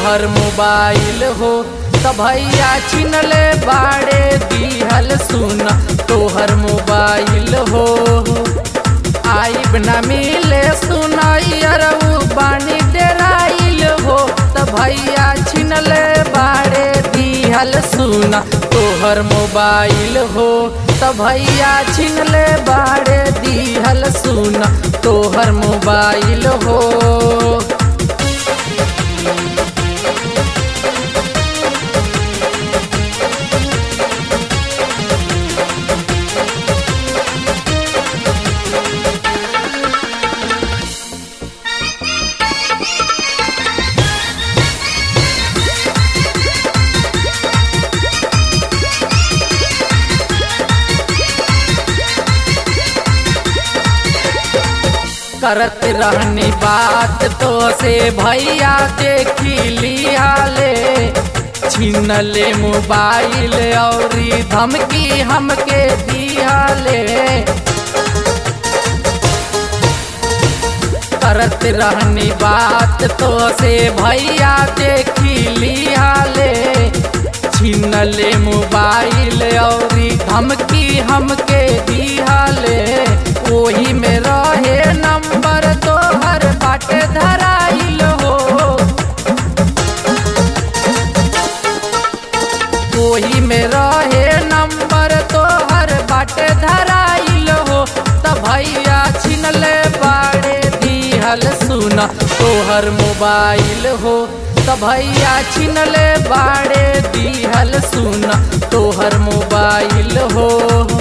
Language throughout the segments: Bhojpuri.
तोहर मोबाइल हो त भैया छिनले बाड़े दिहल सुन तोहर मोबाइल हो आइब न मिले सुनैरऊ बानी डेराइल हो त भैया छिनले बाड़े दिहल सुन तोहर मोबाइल हो त भैया छिनले बाड़े दिहल सुन तोहर मोबाइल हो करत रहनी बात तो से भैया देखी लिया ले छीन ले मोबाइल और धमकी हमके दिया ले करत रहनी बात तो से भैया देखी लिया ले छीन ले मोबाइल और धमकी हमके दिया ले ओही में रहे नंबर तोहर बाटे धराइल हो ओही में रहे नंबर तोहर बाटे धराइल हो त भैया छिनले बाड़े दिहल सुन तोहर मोबाइल हो त भैया छिनले बाड़े दिहल सुन तोहर मोबाइल हो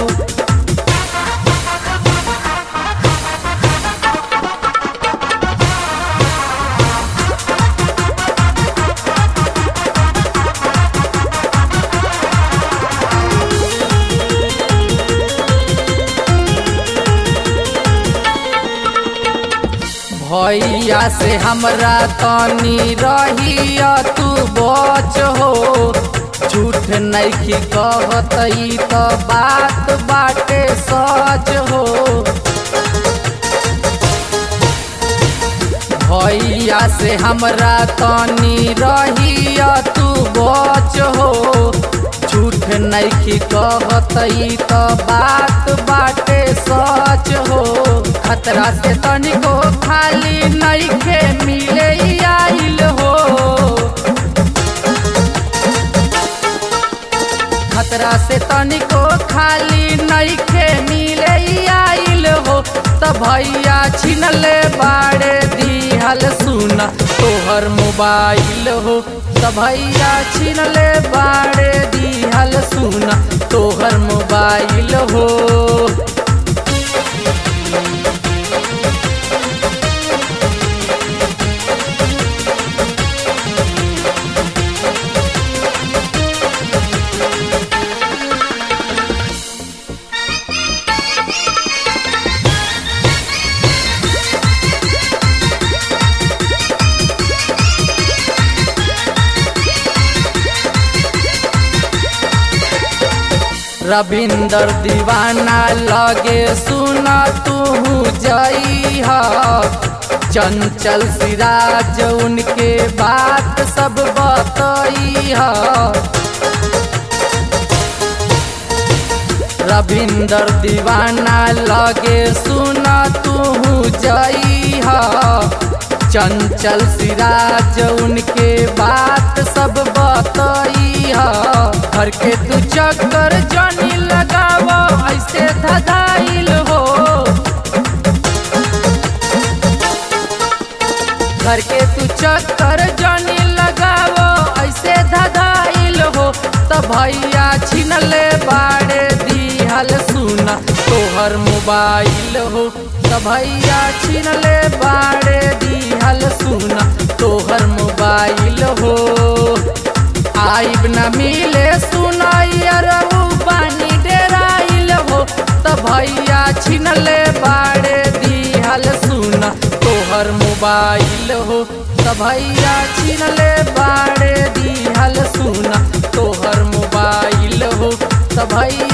भैया से हमरा तनी रहिया तू बच हो झूठ नहीं कहत त बात बाटे सच हो भैया से हमरा तनी रहिया तू बच हो झूठ नहीं कहत त बात बाटे सच हो खतरा से तनिको खाली नइखे मिले आइल हो खतरा से तनिको खाली नइखे मिले आइल हो त भैया छिनले बाड़े दिहल सुन तोहर मोबाइल हो त भैया छिनले बाड़े दिहल सुन तोहर मोबाइल हो रविंदर दीवाना लगे सुना तू जई चंचल सिराज उनके बात सब बतई रविंदर दीवाना लगे सुना तू जई चंचल सिराज उनके बात सब बतई घर के तू चक्कर जानी लगाव ऐसे धदाइल हो घर के तू चक्कर जानी लगाव ऐसे धदाइल हो त भैया छिनले बाड़े दिहल सुन तोहर मोबाइल हो त भैया छिनले बाड़े दिहल सुन तोहर मोबाइल हो आइब न मिले सुनाइयरऊ बानी डेराइल हो त भैया छिनले बाड़े दिहल सुन तोहर मोबाइल हो त भैया छिनले बाड़े दिहल सुन तोहर मोबाइल हो त भैया